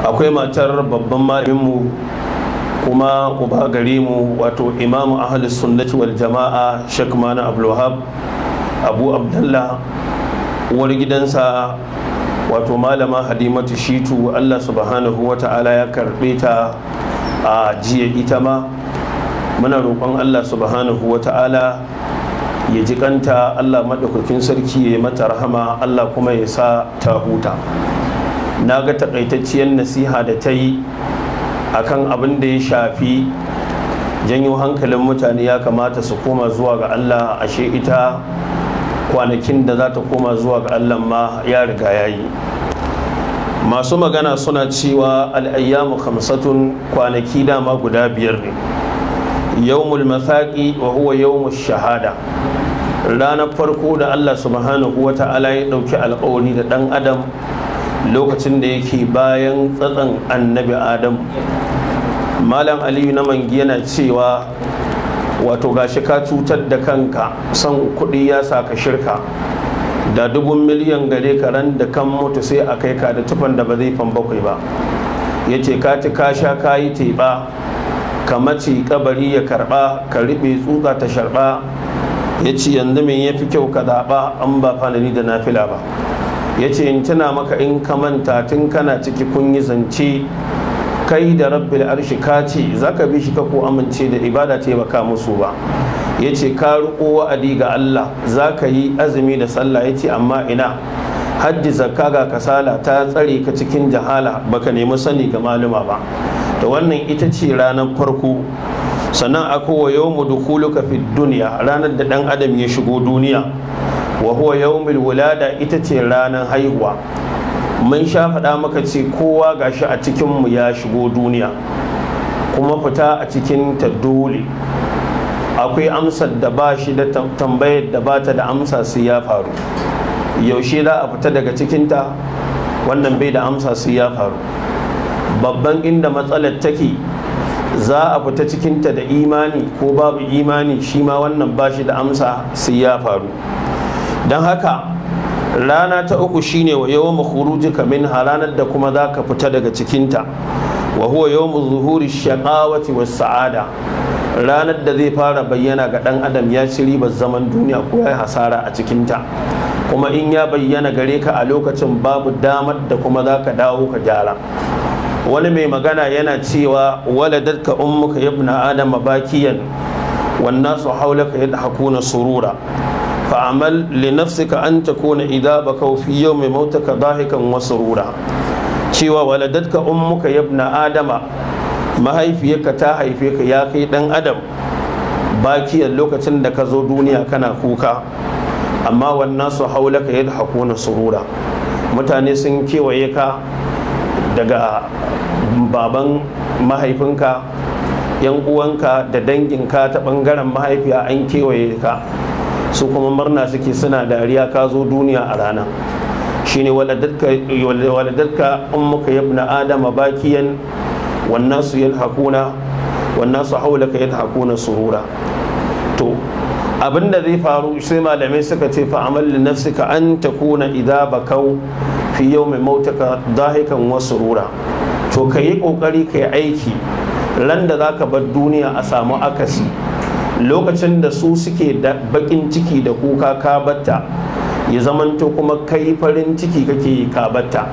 akwai matar babban malaminmu kuma uba gare mu wato imamu ahalus sunnati wal jama'a shek mana abdulwahab abu abdullah uwar gidansa wato malama hadimatu shitu allah subhanahu wa ta'ala ya karɓe ta a jiya ita ma muna roƙon allah subhanahu wa ta'ala ya ji kanta allah maɗaukakin sarki ya yi mata rahama allah kuma ya sa ta huta na ga takaitacciyar nasiha da ta yi akan abin da ya shafi janyo hankalin mutane ya kamata su koma zuwa ga allah ashe ita kwanakin da za ta koma zuwa ga allah ma ya riga ya yi masu magana suna cewa al'ayyamu khamsatun kwanaki dama guda biyar ne yawmul mathaqi wa huwa yawmush shahada ranar farko da allah subhanahu wa ta'ala ya ɗauki alƙawari da ɗan adam lokacin da yake bayan tsatsan annabi adam malam aliyu na mangi yana cewa wato gashi ka cutar da kanka son kuɗi ya sa ka shirka da dubun miliyan gare ka ran da kan mutu sai a kai ka da tufan da ba zai fan bakwai ba ya ce ka ci ka sha ka yi teɓa ka mace kabari ya karɓa ka riɓe tsutsa ta sharɓa ya ce yanzu me ya fi kyau ka zaɓa an ba fanani da nafila ba ya ce in tuna maka in ka manta tun kana ciki kun yi zance kai da rabbil arshi ka ce za ka bi shi ka ko amince da ibada taimaka musu ba ya ce ka riƙo wa'adi ga Allah za ka yi azumi da sallah ya ce amma ina hajji zakka ga kasala ta tsare ka cikin jahala baka nemi sani ga maluma ba da wannan ita ce ranar farko sannan akwai wa yau dukuluka fi duniya ranar da ɗan adam ya shigo duniya wa huwa yawmul wulada ita ce ranar haihuwa mun sha faɗa maka ce kowa gashi a cikinmu ya shigo duniya kuma fita a cikin ta dole akwai amsar da ba shi da tambayar da ba ta da amsa sai ya faru yaushe za a fita daga cikinta wannan bai da amsa sai ya faru babban inda matsalar take za a fita cikinta da imani ko babu imani shi ma wannan ba shi da amsa sai ya faru don haka rana ta uku shine wa yawon khurujika min ranar da kuma za ka fita daga cikinta wa huwa yawon zuhuri shaqawati was sa'ada ranar da zai fara bayyana ga dan adam ya ci ribar zaman duniya ko ya hasara a cikinta kuma in ya bayyana gare ka a lokacin babu damar da kuma za ka dawo ka gyara wani mai magana yana cewa waladatka ummuka yabna adama bakiyan wan nasu haulaka yadhakuna surura فعمل لنفسك أن تكون إذا بكوا في يوم موتك ضاحكا وسرورا cewa waladatka ummuka yabna adama mahaifiyarka ta haife ka ya kai dan adam bakiyar lokacin da ka zo duniya kana kuka amma wannan su haulaka yadda hakuna surura mutane sun kewaye ka daga baban mahaifinka yan uwanka da danginka ta bangaren mahaifiya an kewaye ka su kuma murna suke suna dariya ka zo duniya a rana shine waladatka ummuka yabna adama bakiyan wannan su yadhakuna wannan su haulaka yadhakuna surura to abinda zai faru sai malamai suka ce fa amal li nafsika an takuna idza bakau fi yawmi mautaka dahikan wa surura to kayi kokari kai aiki ran da zaka bar duniya a samu akasi lokacin da su suke da bakin ciki da kuka ka batta ya zamanto kuma kai farin ciki kake ka batta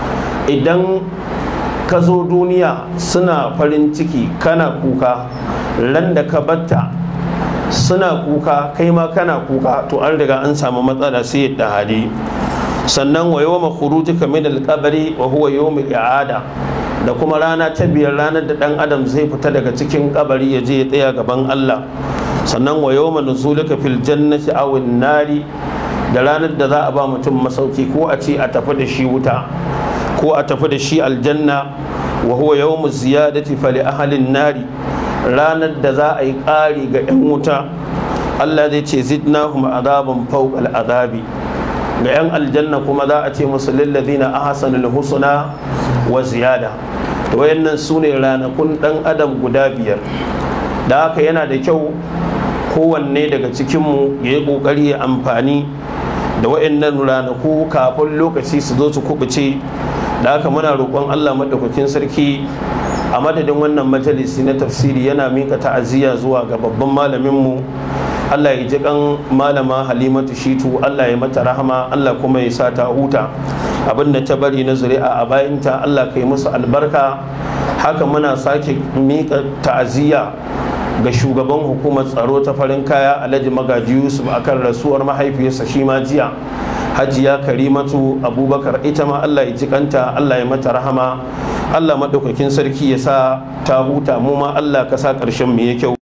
idan ka zo duniya suna farin ciki kana kuka ran da ka batta suna kuka kai ma kana kuka to an riga an samu matsala sai yadda hali sannan wa yawma khurujika min al-qabri wa huwa yawm i'ada da kuma rana ta biyar ranar da dan adam zai fita daga cikin kabari ya je ya tsaya gaban Allah sannan wa yawma nuzulika fil jannati aw nari da ranar da za a ba mutum masauki ko a ce a tafi da shi wuta ko a tafi da shi aljanna wa huwa yawmu ziyadati fali ahlin nari ranar da za a yi ƙari ga 'yan wuta Allah zai ce zidnahum azaban fawqa azabi ga 'yan aljanna kuma za a ce musu lillazina ahsanul husna wa ziyada to wayannan su ne ranakun dan adam guda biyar da haka yana da kyau kowanne daga cikinmu ya yi ƙoƙari ya amfani da wayannan ranaku kafin lokaci su zo su kubuce da haka muna roƙon Allah maɗaukakin sarki a madadin wannan majalisi na tafsiri yana mika ta'aziyya zuwa ga babban malaminmu Allah ya ji kan malama Halimatu Shitu Allah ya mata rahama Allah kuma ya sa ta huta abinda ta bari na zuri'a a bayanta Allah ka yi musu albarka haka muna sake mika ta'aziyya ga shugaban hukumar tsaro ta farin kaya Alhaji Magaji Yusuf akan rasuwar mahaifiyarsa shi ma jiya hajiya karimatu abubakar ita ma allah ya jikanta allah ya mata rahama allah maɗaukakin sarki ya sa ta huta mu ma allah ka sa ƙarshen mu ya kyau